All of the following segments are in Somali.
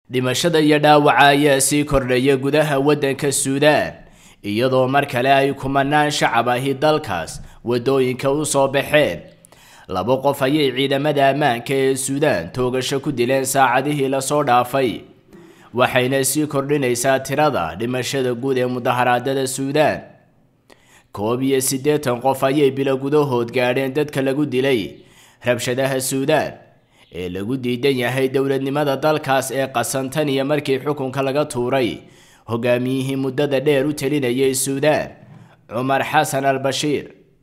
dhimashada iyo dhaawaca ayaa sii kordhaya gudaha waddanka suudaan iyadoo mar kale ay kumanaan shacab ahi dalkaas waddooyinka u soo baxeen laba qof ayay ciidamada ammaanka ee suudaan toogasho ku dileen saacadihii lasoo dhaafay waxayna sii kordhinaysaa tirada dhimashada guud ee mudaharaadada suudaan koob iyo siddeetan qof ayay bilo gudahood gaadheen dadka lagu dilay rabshadaha suudaan ee lagu diidan yahay dowladnimada dalkaas ee qasantan iyo markii xukunka laga tuuray hogaamiyihii muddada dheer u talinayay suudaan cumar xasan al bashiir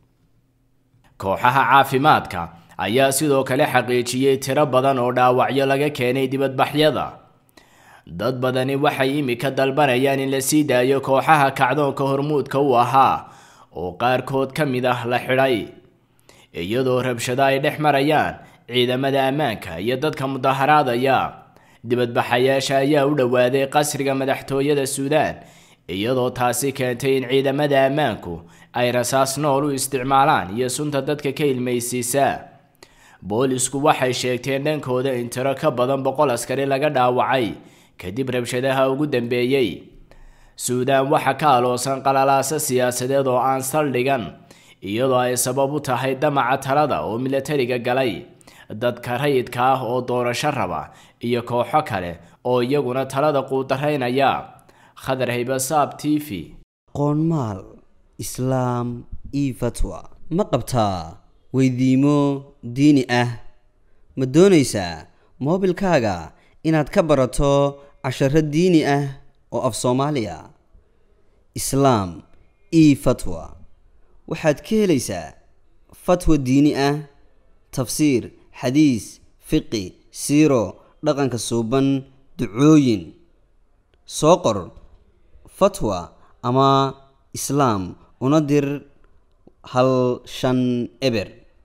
kooxaha caafimaadka ayaa sidoo kale xaqiijiyey tiro badan oo dhaawacyo laga keenay dibadbaxyada dad badani waxay imika dalbanayaan in la sii daayo kooxaha kacdoonka hormuudka u ahaa oo qaarkood ka mid ah la xidhay iyadoo rabshado ay dhex marayaan ciidamada ammaanka iyo dadka mudaharaadaya dibadbaxayaasha ayaa u dhowaaday qasriga madaxtooyada suudaan iyadoo taasi keentay in ciidamada ammaanku ay rasaas nool u isticmaalaan iyo sunta dadka ka ilmaysiisa boolisku waxay sheegteen dhankooda in tiro ka badan boqol askari laga dhaawacay kadib rabshadaha ugu dambeeyey suudaan waxaa ka aloosan qalalaaso siyaasadeed oo aan saldhigan iyadoo ay sabab u tahay damaca talada oo milatariga galay dadka rayidka ah oo doorasho raba iyo kooxo kale oo iyaguna talada quudaraynaya khadar haybasaab t v qoonmaal islaam io fatwa ma qabtaa weydiimo diini ah ma doonaysaa moobilkaaga inaad ka barato casharo diini ah oo af soomaaliya islaam io fatwa waxaad ka helaysaa fatwa diini ah tafsiir xadiis fiqi siiro dhaqanka suuban ducooyin soo qor fatwa ama islaam una dir hal shan eber